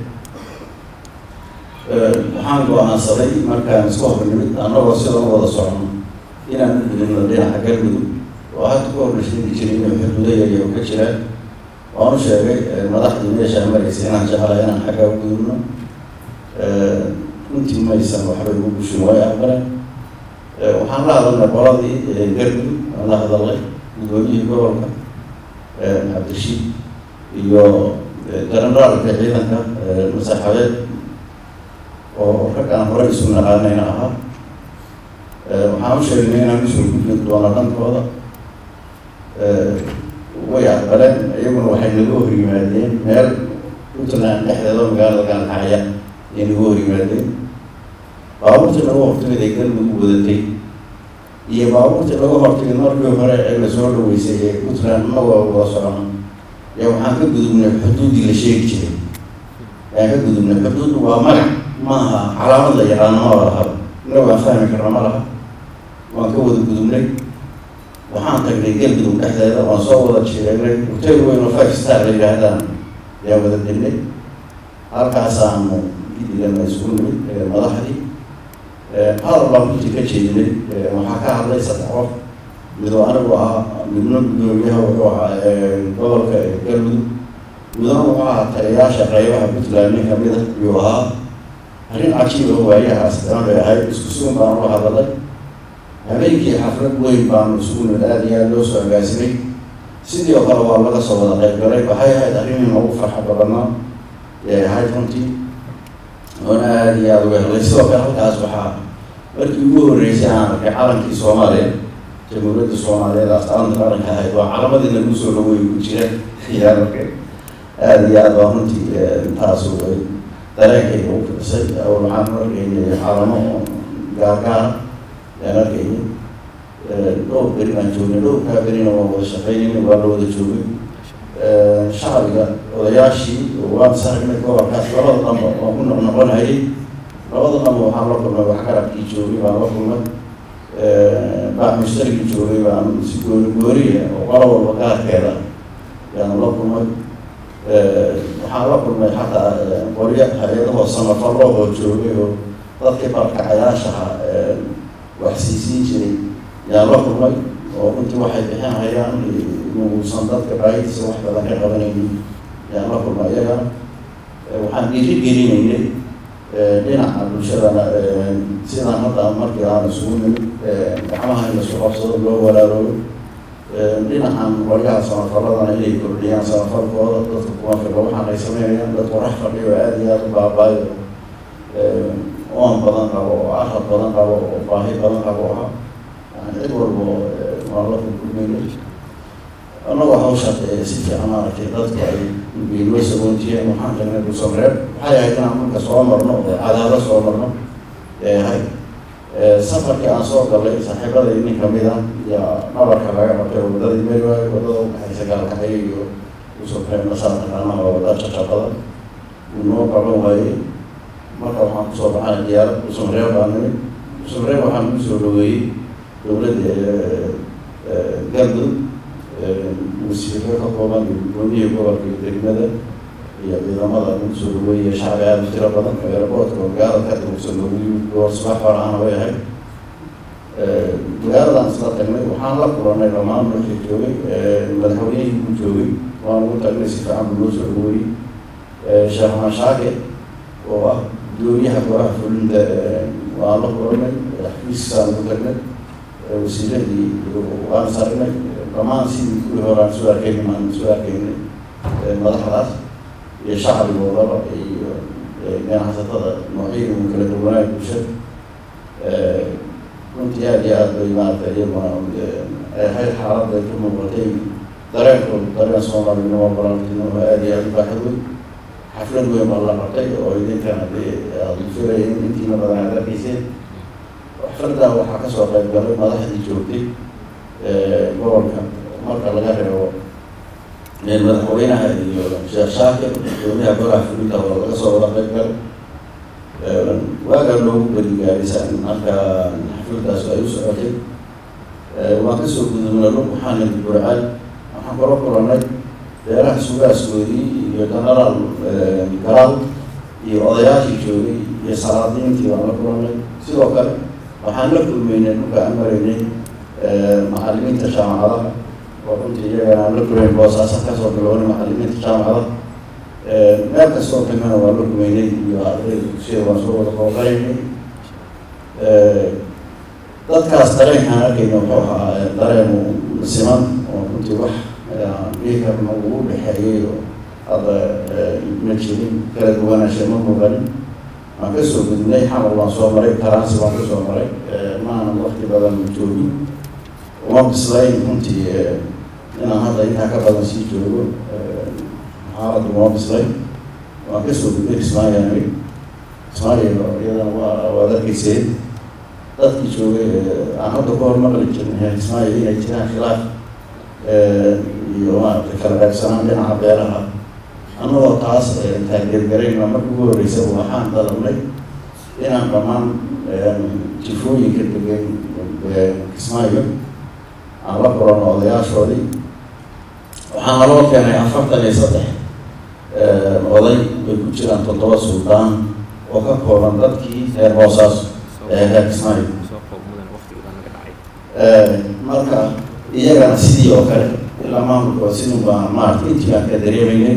waxaan go-aansaday markaan iska hor nimid annagoo sida u wada socono inaan u gudubno dhinaca galmudug oo hadda ku horna sheegi jiray inuu xuduudo yaryar ka jiraan waan u sheegay madaxdii meeshaa maraysa inaan jeclahay inaan xaggaa u gudubno runtii maysan waxbay ugu bushin way aqbaleen waxaan la hadalnay qoladii galmudug aan la hadalnay guddoomiyihii gobolka cabdirashiid iyo generaalka ciidanka masaxabeed oo rag aan horey isu naqaanayna ahaa waxaan u sheegnay inaan usoo gudbi doono dhankooda way aqbaleen iyaguna waxay naga hor yimaadeen meel puntland dhexdeeda magaalada gaalkacya ayay naga hor yimaadeen baabuurtii laga hortimid ay galmudug wadatay iyo baabuurtii laga hortimid markii hore ee lasoo dhaweysay ee puntland anagoo wada socono yaa waxaan ka gudubnay xuduuddii la sheegi jiray ayaan ka gudubnay xuduuddu waa magac maaha calaamad la yaqaano ma laha inna waan fahmi karna ma laha waan ka wada gudubnay waxaan tagnay galmudug dhexdeeda waan soo wada jireynay hotel weyn oo five star la yidhaahdaan ayaan wada degnay halkaasaanu gidigana isugu nimid madaxdii hadal baan runtii ka jeedinay waxaa ka hadlay saddex qof midoo anigu ahaa midna guddoomiyaha wuxuu ahaa gobolka galmudug midna wuxuu ahaa taliyaasha qeybaha puntland nin kamid a ayuu ahaa arrin cajiib oo waayahaas daan bay ahayd isku sugan baan ula hadalay habeenkii xaflad weyn baanu isugu nimid aada iyo aada loo soo agaasimay sidii oo kale waa laga soo wada qayb galay waxay ahayd arrin nagu farxa badanaa ee ahayd runtii oona aada iyo aada uga helay sidoo kale halkaas waxaa markii ugu horreysay aan arkay calankii soomaaliya jamhuuriyadda soomaaliyeed astaanta qaranka ahayd waa calamadii lagu soo dhaweey ku jira ayaan arkay aada iyo aada baa runtii intaasu ay dareenkayga u firsay awal waxaan arkaynay calamo gaargaara ayaan arkaynay dhowr beri baan joognay dhowrkaa berina waan wada shaqeynayna waa la wada joogay shacbiga odayaashii waan saragnay gobolkaas labada dhanba waan ku noqnoqon hayay labada dhanba waxaan la kulmay waxgarabkii joogay baan la kulmay baax mushtarigii joogay baan si goori gooriya oo qolo walba gaarkeeda yaan la kulmay waxaan la kulmay xataa qoryo hay-adahoo samafallo oo joogay oo dadkii barkacayaashaha wax siisiin jiray yaan la kulmay oo runtii waxay bixin hayaan inuusan dadka baahidiisa wax badan ka qabanaynin yaan la kulmay iyaga waxaan dhiiri gelinaynay dhinaca bulshadana sidaan hadda markii aan isugu nimid gacmaha in laisku qabsado loo walaaloobo dhinacan qoryaha samafaladana inay kordhiyaan samafalkooda dadka kuma fila waxaan ay sameynayaan dad qorax fadhiyo aada iyo aada u baabaayo oon badan qabo oo arad badan qabo oo baahi badan qabo ah yani cid walbo waan la kulkulmaynay annagoo hawsha si fiican maaragtay dadku ay noo sagontiyeen waxaan tagnay dhusamreeb waxay ahayd inaan marka soo marno oo cadaado soo marno ee ahayd safarkii aan soo galay saaxiibadii nin kamid a yaa nabarka laga qabtay wadadii meel waayo wadada ukaxaysa gaalkaxay iyo dhusamreeb nasaa taqaanaha waa wada jajabada uu noo qaban waayey marka waxaan kusoo baxay diyaarad dhusamreeb baa nimid dhusamreeb waxaan kusoo dhaweeyey dowladda galmudug wasiiro ka kooban iyo guddoomiyihii gobolka iyo degmada iyo ciidamada lagu soo dhaweeyay shacbi aada u tiro badan eeraboodka magaalada ka durugsan lagu yimid goor subax hore ahna way ahayd magaaladaan isla tagnay waxaan la kulanay dhammaan markii joogay madaxweynihii ku joogay waan ugu tagnay si fiican buu noo soo dhaweeyey sheekh mashaake oo ah guddoomiyaha golaha fulinta waan la kulanay xafiiskisaan ugu tagnay wasiiradii waan sarinay dhammaan sidii kuwii hore aan soo arkaynin aan soo arkaynay madaxdaas iyo shacbigoodaba iyo ganacsatada noocyadii uu kala duwanaayo bulshada runtii aada iyo aada bay maaragtay iyaguna hayr xaaladda ka muuqatay dareenkooda dareen soomaalinimo balantinimo aada iyo aada u baaxad weyn xaflad weyn baa la qabtay oo idinkana dee aada filaya in intiina badan aad arkayseen xafladdaa waxaa kasoo qayb galay madaxdii joogtay gobolka marka laga reebo madaxweynaha iyo sheekh shaakir gudoomiyaha golaha fulinta oo laga soo wada qayb galay waagaa loogu berigaarisaan marka xafladdaas ay u socotay waan kasoo gudubnay lug waxaan nidi burcad waxaan kula kulanay beeraha sugaaskoodii iyo genaraal garaal iyo odayaashii joogay iyo salaadiintii waan la kulanay sidoo kale waxaan la kulmeynay dhulka aan maraynay macalimiinta jaamacadaha oo runtii iyagana aan la kulmeyn boosaasan kasoo bilownay macalimiinta jaamacadaha meel kastoo kamina waan la kumeynay iyo ardayda dugsiyada waan soo wada qooqaynay dadkaas dareenkaan arkayna wuxuu ahaa dareen siman oo runtii wax dhihi karna ugu dhexeeyay oo hadda ma jirin kala duwanaansha ma muuqanin waan kasoo gudnay xamar waan soo maray taransi waan kasoo maray maanan wakti badan joogin uma bislayn runtii inaan hadda intaa ka badan sii joogo xaaladdu uma bislayn waan kasoo gudnay ismaayani ismaayil iyadana waa waad arkayseen dadkii joogay aan hadda ku hormaqli jirnay ismaayil inay jiraan khilaaf iyo maaragtay kala qaybsanaan dhinaca beeraha annagoo taas taageergarayna marka ugu horreysa waxaan dalabnay inaan dhammaan jifooyinka degan kismaayo aan la kulano odayaashoodii waxaa naloo keenay afartan iyo saddex oday bay ku jiraan toddoba suldaan oo ka kooban dadkii reer boosaas ee reer kismaayo marka iyagana sidii oo kale ilaa maamulkooda sidun baan maarata intii baan ka dareemaynay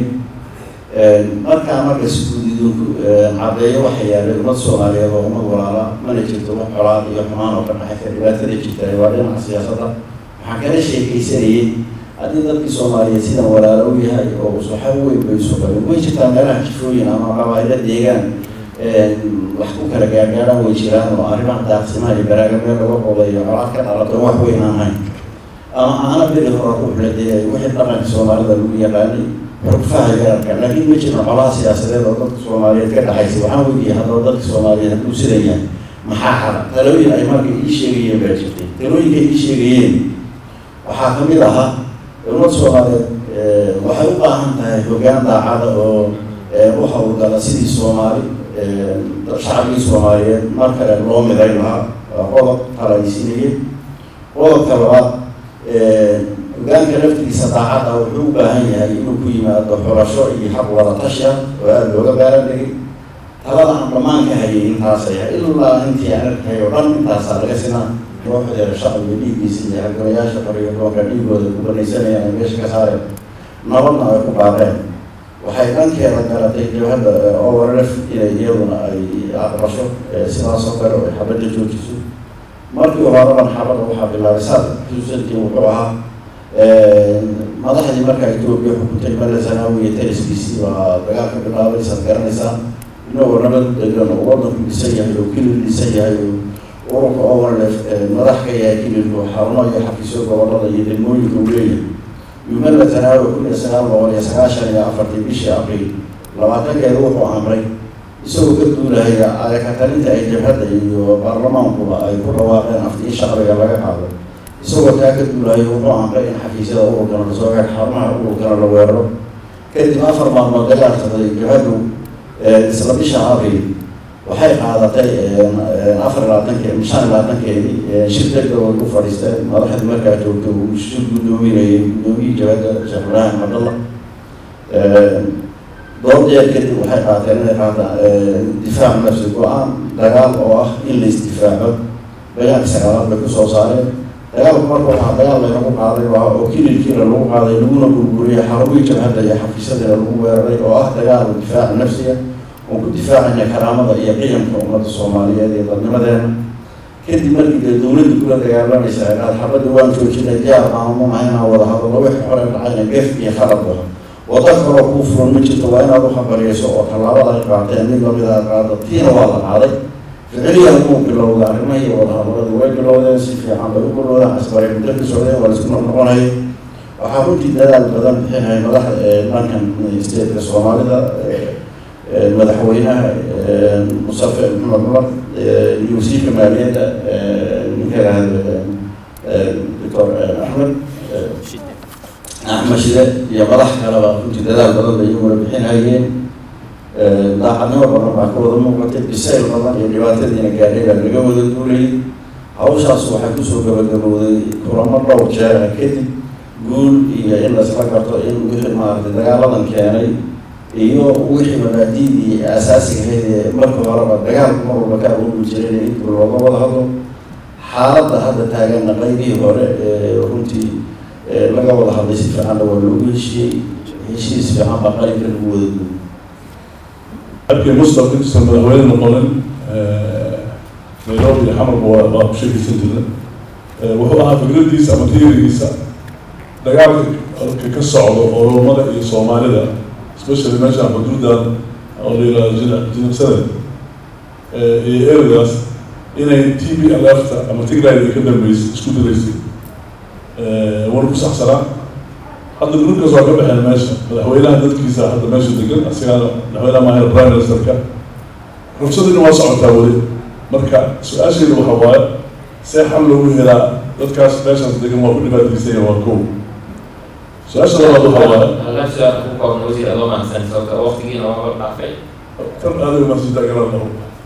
markaa marka siguudidunku cadeeyo waxa yaalay ummad soomaaliyeed oo ummad walaala mana jirto wax colaad iyo xumaan oo ka dhaxaysa dhibaatada jirta waa dhinaca siyaasadda waxaan kala sheekaysanayay haddii dadkii soomaaliyeed sidan walaalo u yahay oo usuxa weyn bay isu qabeen way jirtaa meelaha jifooyin ama qabaaylo deegaan wax ku kala gaargaaraan way jiraan oo arrimaha daaqsimaha iyo baraaga meel laga qodayo colaad ka dhalato wax weyn aan hayn ama aana beri hore ruux la deegayo wixii dhaqanka soomaalida lagu yaqaanay xurfaha yararka laakiin ma jirno colaha siyaasadeed oo dadka soomaaliyeed ka dhaxaysa waxaan weydiiyay haddaba dadka soomaaliyeed hadduu sidan yahay maxaa xala talooyin ay marka ii sheegayeen baa jirtay talooyinka ii sheegayeen waxaa kamid ahaa ummad soomaaliyeed waxay u baahan tahay hoggaan daacada oo u hawlgala sidii soomaali shacabkii soomaaliyeed mar kale loo miday lahaa qodob talaysinayay qodobka labaad hogaanka laftigiisa daacadda wuxuu u baahan yahay inuu ku yimaado xurasho iyo xaq wada tashi ah oo aada looga baaran dhigay talada aan dhammaan ka hayay intaasay ilaa intii aan arkay oo dhan intaasaa laga sinaa kooxdeeda shacbiga dhiiggiisa iyo halgamayaasha qoriyo doonka dhiigooda ku banaysanayaan ay meesha ka saareen nabadna ay ku baaqeen waxay dhankeeda garatay jabhadda overlef inay iyaduna ay aqbasho sidaas oo kale oo ay xabadda joojiso markii horaban xabadda waxaa bilaabay saad xusuusantii wuxuu ahaa madaxdii markaa etoobiya xukuntay male zanaawi iyo taliskiisii baa dagaalka bilaabay saad garanaysaan inagoo nabad degan oo wadanku dhisan yahay oo kilil dhisan yahay oo ururka overlef madax ka yahay kililku xarumo iyo xafiisyo gobolada iyo degmooyinka uu leeyahay yumala zanaawi kun iyo sagaal boqol iyo sagaashan iyo afartii bishii abriil labaatankeeda wuxuu amray isagoo ka duulahaya ayakatalinta ay jabhadda iyo baarlamaankuba ay ku dhawaaqeen aftii shacbiga laga qaado isagoo taa ka duulahayo wuxuu amray in xafiisyada ururkana lasoo gaar xarumaha ururkana la weeraro kadib afar maalmood dagaal socday jabhaddu isla bisha abriil waxay qaadatay afar labaatanke shan labaatankeedii shir degdeg oo ku fadhiisteen madaxdii markaa joogta uu shir guddoominayay guddoomiyii jabhadda sheekh ibraahim cabdallah doodeer kadib waxay qaateen inay qaataan difaac nafsi go-aan dagaal oo ah in la isdifaaco bayaan sagaalaad bay kusoo saareen dagaalku marka waxaa dagaal laynagu qaaday waa oo kililkiina lagu qaaday laguna burburiyay xarumihii jabhadda iyo xafiisyadiina lagu weeraray oo ah dagaal difaac nafsiga oon ku difaacayna karaamada iyo qiyamka ummadda soomaaliyeed iyo dadnimadeena kadib markii dee dowladda kula dagaalamaysa qaad xabadda waan joojinay diyaar maamumahayna wada hadallo wixii hore dhacayna gef iyo khalad ah waddo kaloo kuu furan ma jirto waa inaad u hambaliyayso oo tallaabada ay qaateen mid lamid a qaado tiina waa la qaaday ficiliyan uu bilowda arrimahii wadahadaladu way bilowdeen si fiican bay u bilowdeen asbaray muddo ka socdeen waa laisku noqnoqonayay waxaa runtii dadaal badan bixinaya madaxda dhankan stateka soomaalida madaxweynaha musafe maxamed cumar iyo wasiirka maaliyadda ninka yihahda doctor axmed axmed shide iyo madax kaleba runtii dadaal badan bay iyaguna bixinhayeen daacadnimo badan baa ka wada muuqatay bisayl badan iyo dhibaatadiina gaadhay baa laga wada duulayay hawshaas waxay kusoo gabagabowday kulamo dhowr jeera kadib guul iyo in laisla garto in wixii maaragtay dagaaladan keenay iyo wixii mabaadiidii asaasiga ahayd ee marka horeba dagaalku mar walba ka awoodi jiray in inta looga wada hadlo xaaladda hadda taaganna qaybihii hore ee runtii laga wada hadlay si fiicanna waa loogu heshiiyey heshiis fiican baa qalinka lagu wada duulay markii mustaq intuusan madaxweyne noqonin nairobi iyo xamarba waa waa ku sheekaysan jirna wuxuu ahaa fikradiisa ama tiirigiisa dagaalka ka ka socdo oromada iyo soomaalida especially meesha xuduudan oo la yihahdo jina jinabsada iyo ereygaas inay t b alefta ama tigray ay ka dambeysay isku diraysay wana ku saxsanaa hadda gruubkaas waa ka baxeen meesha madaxweynaha dadkiisa hadda meesha degan asigaana madaxweynaha maahayna prime ministerka rufsadina waa socotaa weli marka su-aasheedu waxa waaye see xal loogu helaa dadkaas meeshaas degan waa ku dhibaataysanya waa kow su-aasha labaad waxa waaye halkan su-aal ku koobna wasiir adoo mahadsan sababta waqtigiina waa hor dhaafay tan aadiga masjida garan dhaho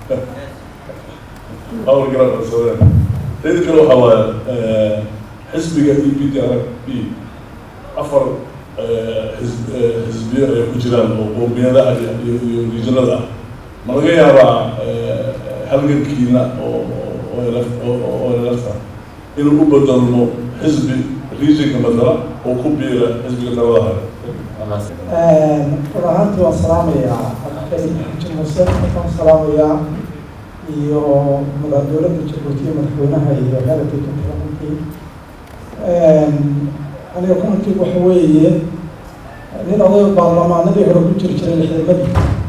awal garan dhasadeen teeda kale waxa waaye xisbiga e p d r b afar xisb xisbiyo ay ku jiraan oo qoomiyada ah iyo iyo rijanada ah ma laga yaabaa halgankiina oo oo lafta inuu u bedelmo xisbi regionka matala oo ku biira xisbiga talada hare waa mahadsan run ahaantii waan salaamayaa xaji muse waan salaamayaa iyo mada dowladda jabuuti iyo madaxweynaha iyo heerka kuntalaantii aniga kumankii waxa weeye nin oday baarlamaanadii hore ku jiri jiray lixdamadii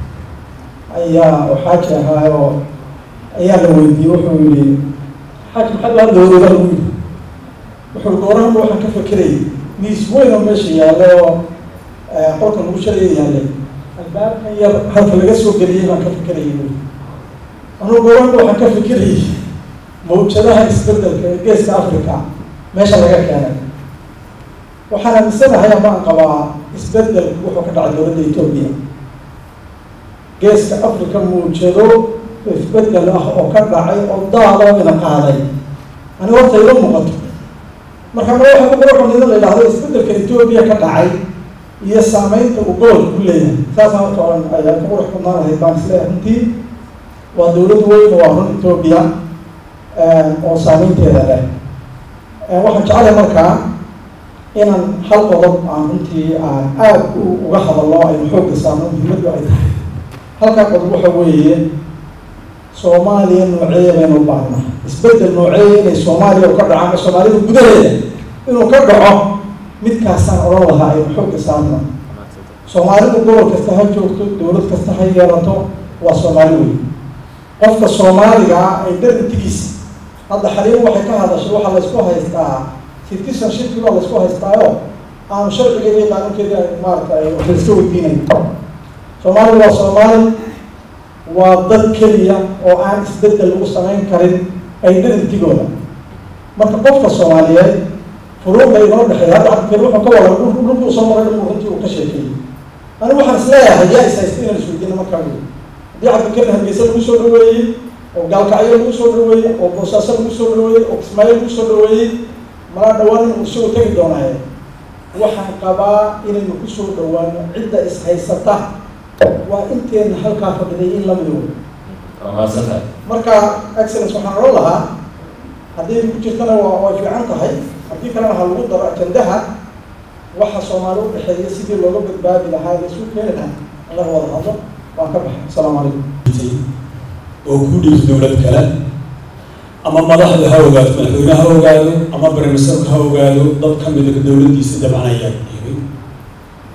ayaa oo xaaji ahaa oo ayaa la weydiiyey wuxuu yihi xaaji maxaad la hadlooda lagu yidhi wuxuu goorahanba waxaan ka fekerayay miis weyn oo meesha yaalla oo qolka lagu shalaya yaallay albaabkan yar halka laga soo geliyey baan ka fekerayay buui anugu goorahanba waxaan ka fekerayay mawjadaha isbedelka ee geeska africa meesha laga keenay waxaan aaminsanahay amaan qabaa isbedel wuxuu ka dhacay dowladda etoobiya geeska africa muujado isbedel ah oo ka dhacay oo daadoo ina qaaday aniga horta ila muuqato marka ma waxa ku qurxun idin la yidhahdo isbedelka etoobiya ka dhacay iyo saameynta uu gobolka ku leeyahay saasaan horta oran ayaa ka qurux badnaan lahayd baan isleeyahay runtii waa dowlad weyn waa run etoobiya oo saameynteeda leh waxaan jeclahay markaa inaan hal qodob aan runtii aan aada uga hadalno aynu xoogga saarno muhiimaddu ay tahay halkaa qodob waxa weeye soomaaliya nooceeya baynu u baahnaa isbedel nooceeya inay soomaaliya u ka dhaco ama soomaalida gudaheeda inuu ka dhaco midkaasaan odhan lahaa aynu xoogga saarno soomaalidu gobol kasta ha joogto dowlad kasta ha yeelato waa soomaali weyn qofka soomaaliga ah ay dharintigiisa hadda xaliimo waxay ka hadashay waxaa laysku haystaa citizenshipki baa laysku haystaayo aanu sharcigeeda iyo qaanuunkeeda maaragtay wax layska weydiinayo soomaalidu waa soomaali waa dad keliya oo aan isbedel lagu samayn karin ay dharintigooda marka qofka soomaaliyeed furuuqa inoo dhexeeya hadda cabdikari wuxuu ka wada dhulkuu soo maray dhulku runtii uu ka sheekeeyey anigu waxaan is leeyahay yaa is haysta inaan isweydiino markaa wey haddii cabdikari hargeysa lagu soo dhaweeyey oo gaalkacyo lagu soo dhaweeyey oo boosaaso lagu soo dhaweeyey oo kismaayo lagu soo dhaweeyey malaa dhawaan inuu isagu tegi doonaaye waxaan qabaa inaynu kusoo dhawaano cidda is haysata waa inteena halkaa fadhiday in lamida wey waa mahadsantahay marka excellence waxaan odhan lahaa haddii ku jirtana waa way fiican tahay haddii kalena ha lagu daro ajandaha waxa soomaali u dhexeeya sidii looga badbaadi lahaa ee isu keeni lahaa in laga wada hadlo waan ka baxay asalaamu calaykum oo ku dhiibto dowlad kale ama madaxda ha ogaado madaxweyne ha ogaado ama baramisarka ha ogaado dad ka mida dowladdiisa dabcanaya dhiibay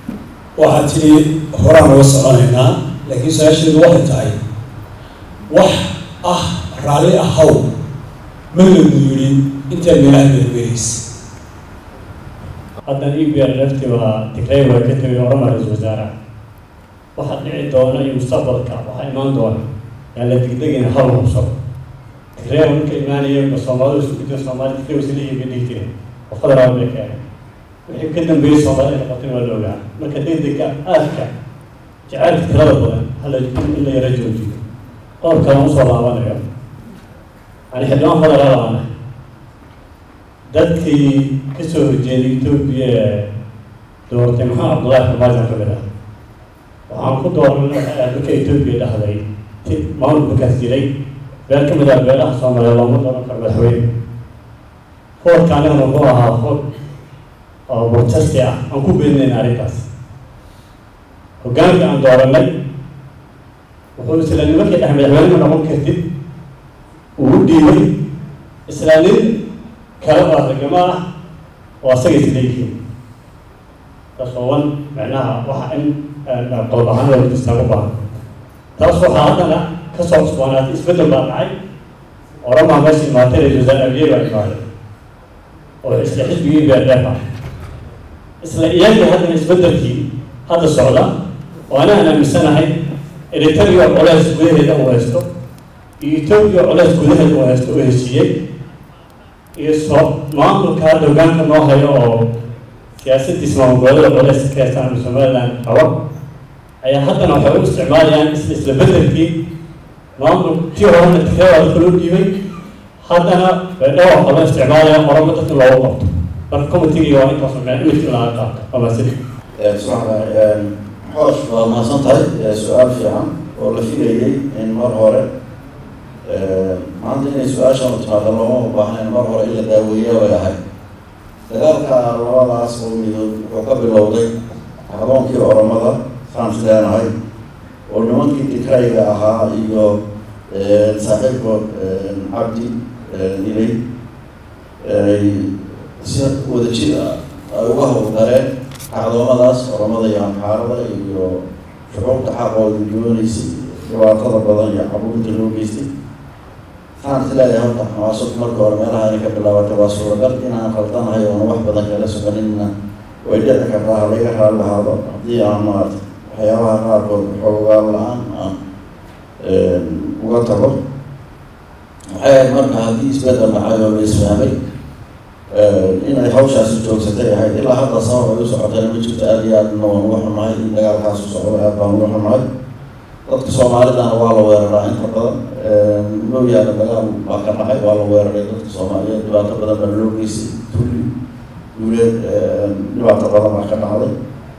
waxaad tidhi horaan uga soconaynaa laakiin su-aasheedu waxay tahay wax ah raalli ahaw ma lagu yidhi intaad meelaha meelmeeleysa haddan e b r lafti waa tigray waa ka tegay orama ra-isul wasaare waxaa dhici doona iyo mustaqbalka waxaa imaan doona yaan la degdegayna hal hubsado tigray marka imaanaya ba soomaalidu isku gudin soomaali tigray wasilihi bay dhihi jireen oo federaal bay keenay wixii ka dambeeyey soomaali ay noqotay waa la ogaa marka degdega aadka jacaylka tirada badan hala in la yara joojiyo qodobka aan usoo laabanayo yani xildhibaan federaal aana dadkii kasoo horjeeday etoobiya ee doortay maxamed cabdullaahi farmaajan ka mid ah waxaan ku dooranay waxay ahayd marka etoobiya dhahday ti maamul markaas jiray beel ka mid ah beelaha soomaaliya looma dooran karo madaxweyne foorka anigana wuxuu ahaa foor oo protesti ah aan ku beeninayn arrintaas hoggaanka aan dooranay wuxuu isla nimankii dhex madaxweyne ma noqon kartid uu u dhiibay isla nin kale oo argamo ah oo asaga isleeyihiin taas oo wan macnaha waxa in qodob ahaan loo distaa u baahan taas waxaa haddana kasoo cusboonaatay isbeddel baa dhacay oramaa meesha imaatay ra-isul wasaare abiye baa imaaday oo isla xisbigii beerdheef ah isla iyagii haddana isbeddelkii hadda socda oo anaan aaminsanahay eritrea colays gudaheeda uu haysto iyo etoobiya colays gudaheeda uu haysto uu heshiiyey iyo soo maamulka hadda hogaanka noo hayo oo siyaasadiis maamulgoboleeda colays ka haystaan ama somaliland qaba ayaa haddana waxay u isticmaalayaan isla isla beddelkii maamul tii horena tigreeda dadka loo dhiibay haddana beedhawa waxaa loo isticmaalaya oramo dadka loogu qabto marka committeega waa intaas meel imidkii laga qaato waa maasidi xoosh waa mahadsan tahay su-aal fiican oo la filayay in mar hore maanta inay su-aashan u timaado looma baahnayn mar hore in la daaweeya way ahayd dagaalka labadaas oo midood wuxuu ka bilowday haboonkii oramada saan is leenahay oo nimankii dikrayga ahaa iyo saaxiibka cabdi ilay ay si wadajir ah ay uga howlgaleen kacdoomadaas oramada iyo amxaarada iyo shucuurta xaqooda dooneysay dhibaatada badan iyo cabuurta loo geystay waxaan is leeyahay horta xamaasad marka hore meelaha inay ka bilaabatay waa suuragal inaan qaldanahay oona wax badan kala soconina way dhici kartaa ha laga raali lahaado haddii aan maarata waxyaabaha qaarkood xoogaa la-aan aan uga tago waxay ahayd marka haddii isbeddel dhacay oo la isfahmay inay hawshaasi joogsatay ahayd ilaa hadda sabab ay u socotayna ma jirto aada iyo aadna waan uga xunahay in dagaalkaas u socdo aad baan uga xunahay dadka soomaalidana waa la weeraraa inta badan mooyaane dagaal baa ka dhacay waa la weeraray dadka soomaaliyeed dhibaato badan baa loo geystay tulli duuleed dhibaato badan baa ka dhacday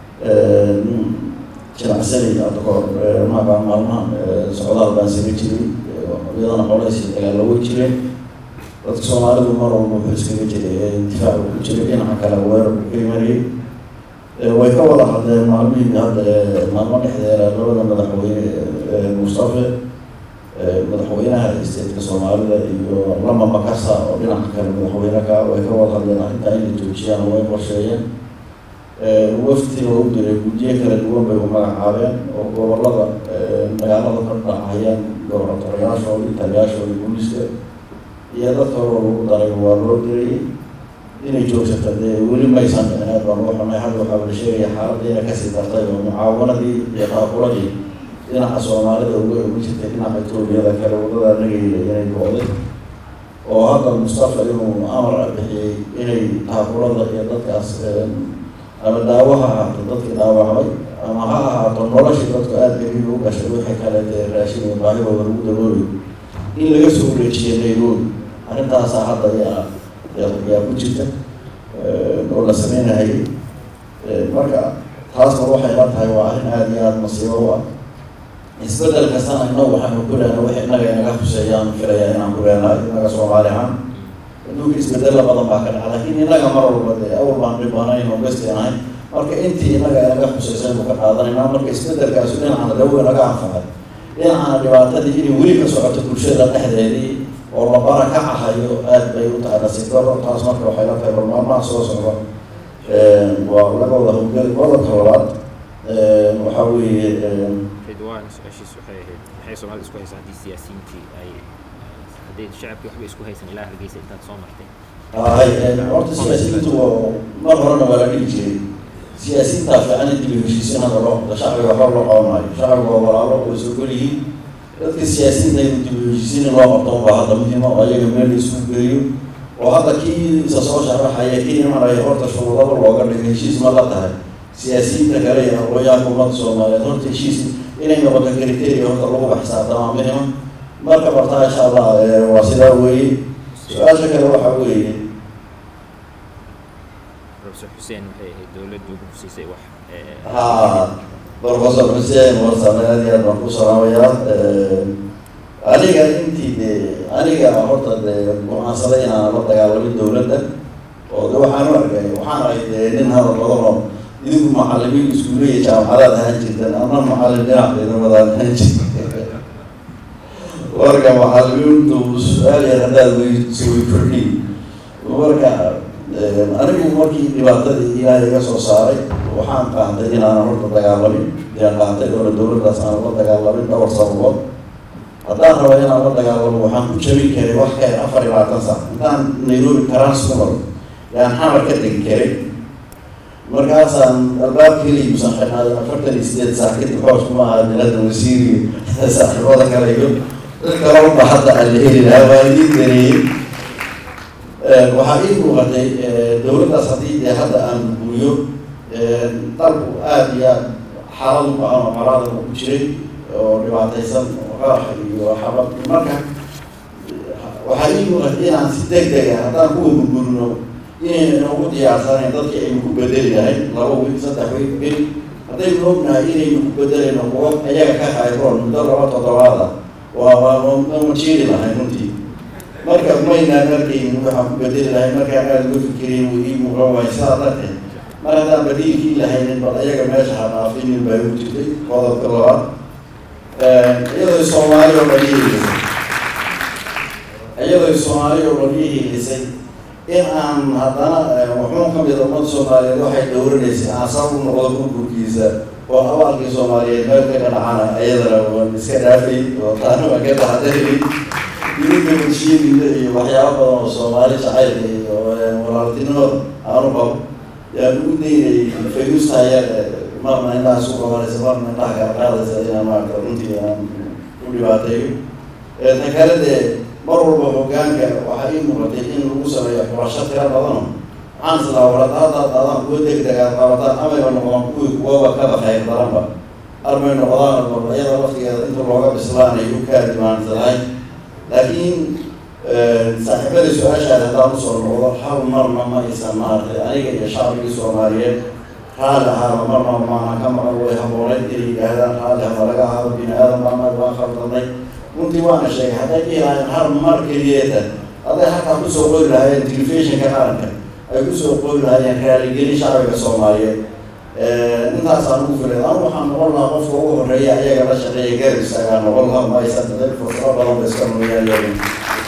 jinacsani hadda kahor maabaa maalmahan socdaal baan saga jiray iyadana colays iyo dagaalla way jireen dadka soomaalidu mar walba wuxuu iskaga jiray difaac uu ku jiray dhinaca kale weerar uu ka imanayay way ka wada hadleen maalmihii hadda maalmo dhexdeeda labada madaxweyne mustafe madaxweynaha isteedka soomaalida iyo lama makasa oo dhinaca kale madaxweyne ka way ka wada hadleen arrintaa inay joojiyaan way qorsheeyeen waftina u diray guddiyo kala duwan bay u magacaabeen oo gobolada dagaalada ka dhacayaan goboratoriyaashooda taliyaashooda booliska iyo dadka hore lagu daray waa loo dirayay inay joogsata dee weli maysan dhicin aad baan uga xunay hadda waxaa la sheegaya xaaladda inay kasii dartay oo mucaawanadii iyo qaaquladii dhinaca soomaalida uga ugu jirtay dhinaca etoobiyada kale wadada nagayla inay go-day oo hadda mustafa inuu amar bixiyey inay qaakulada iyo dadkaas ama daawo ha ahaato dadkii dhaawacmay ama ha ahaato noloshii dadku aada gariib u gashay wixii kaleete raashin iyo baahidooda lagu daboolayo in laga soo wareejiya nairobi arrintaasaa hadda yaa yaa ku jirta oo la sameynahayay marka taasna waxay la tahay waa arrin aada iyo aada masiibo u ah isbeddel kastana innagu waxaanu ku leenahay wax innaga inaga huseeyaan filayaa inaan ku leenahay innaga soomaali ahaan adduunka isbeddella badan baa ka dhaca laakiin innaga mar walba dee awal baan dhibanayn oo besteenahay marka intii innaga inaga huseysay buu ka qaadanaynaa marka isbeddelkaasu dhinacana dhawo inaga anfacay dhinacana dhibaatadii inay weli ka socoto bulshada dhexdeedii oo la barakacahayo aada bay u tahay nasiib daro taas marka waxay la tahay bal maalmaha soo socda waa laga wada howlgeli qodobka labaad waxaa weeye ridwaan su-aashiis waxay ahayd maxay soomaalida isku haysaa haddii siyaasiyiintii ay hadday shacabkii waxba isku haysan ilaa hargeysa intaad soo martay hay horta siyaasiyiintu mar horena waa la dhihi jiray siyaasiyiintaa fiican in dib u heshiisiin hadda loo qabto shacbiga waxba loo qaban maayo shacbiga waa walaalo way soo geliyiin dadka siyaasiyiinta in dib u heshiisiin in loo qabto baa hadda muhiima oo ayaga meel la isugu geliyo oo hadda kii isa soo sharaxaya kii imanaya horta shuruudaba looga dhigo heshiis ma la tahay siyaasiyiinta kale iyo aqoonyahanka ummadda soomaaliyeed horta heshiis inay noqoto criteria horta lagu baxsaabtamaa muhima marka bartaa insha allah waa sidaa weeye su-aasha kale waxaa weeye professor xuseen waxay ahayd dowladdu ku siisay wax ha professor xuseen warsan aad iyo aad baan ku salaamayaa aniga intii de aniga horta de go-aansaday inaan la dagaalamin dowladda oo de waxaan u arkay waxaan ahay de nin hadal badan oo idinku macalimiin iskuulle iyo jaamacadaad ahaan jirteen ama macalin dhinac ciidamadaad ahaan jirteen marka macalimiintu su-aal yar haddaad weyso way kordhiin marka anigu markii dhibaatadii ilaahay iga soo saaray waxaan qaatay inaanan horta dagaalamin yaan qaatay oo dowladdaas aan la dagaalamin dhowr sababood haddaan raba inaan la dagaalamo waxaan ku jabin karay wax ka yar afar iyo labaatan sac intaan nairobi karaan soo maro yaan xamar ka degi karay markaasaan albaabka helimusan xirnaaday afartan iyo sideed saac kadib xoos kuma aha milada wasiiriga saaxiibada kale iyo dad kale unba hadda aan la heli lahaa waa idiin gareeyey waxaa ii muuqatay dowladdaas haddii dee hadda aan guriyo dalku aada iyo aad xaalad u bacan oo colaada ku jiray oo dhibaataysan oo qarax iyo xabad marka waxaa ii muuqatay inaan si deg deg ah haddaan kuwa gurgurino inayna inoogu diyaarsanayn dadkii aynu ku bedeli lahayn laba wiil saddex wiil bil haddaynu ognahay inaynu ku bedelayno kuwo ayaga ka hayroon muddo laba toddobaada waa waa ma jiiri lahayn runtii marka maynaan arkaynin waxaan ku bedeli lahay markaan aada uga fikirayn wuu ii muuqan waay sidaa darteed mar haddaan badiilkii lahaynin bal ayaga meesha ha dhaafinin baa igu jirtay qodobka labaad iyadoo soomaali oo dhan ihilisay iyadoo soomaali oo dhan ihilisay in aan haddana wuxuun ka mida ummadda soomaaliyeed waxay dhowranaysay aan sabab u noqdo burburkiisa oo abaalkii soomaaliyeed meel ka dhanacana ayadana waan iska dhaafay oo taana waan ka taxadarayay idinka bulshiyadiina iyo waxyaaba badan oo soomaali jacaylka iyo walaaltinimada aanu qabo yaan ugu daynayay fayuustaya marna indhaha isku qabanaysa marna indhaha kala qaadaysa inaan maarata runtii aan u dhibaateeyo ta kale dee mar walba hogaanka waxaa ii muuqatay in lagu sameeyo xurasho tira badano waxaan islaa warada haddaad adaan kuwa deg deg aad qabataan amayba noqdaan kuwii kuwaba kaba khayr daranba armay noqdaan iyada waqtigeeda inta looga bislaanayo kaa dimaansanahay laakiin saaxiibada su-aashaada haddaan usoo noqdo hal marna ma aysan maaragtay aniga iyo shacbigii soomaaliyeed raalli ahaaba marna maana ka maqan way habooneyd inay yidhaahdaan raalli haba laga ahaaba bini aadam baana waan khaldanay runtii waana sheegay hadday dhihi lahayn hal mar keliyeeta hadday halkaa kusoo qori lahaayeen telefishinka qaranka ay kusoo qori lahaayeen raaligelin shacbiga soomaaliyeed intaasaan ugu filay anu waxaan noqon lahaa qofka ugu horeeya ayaga la shaqeeya garab istaagaa noqon lahaa ma aysan fursado badan ba iska nuyaayeen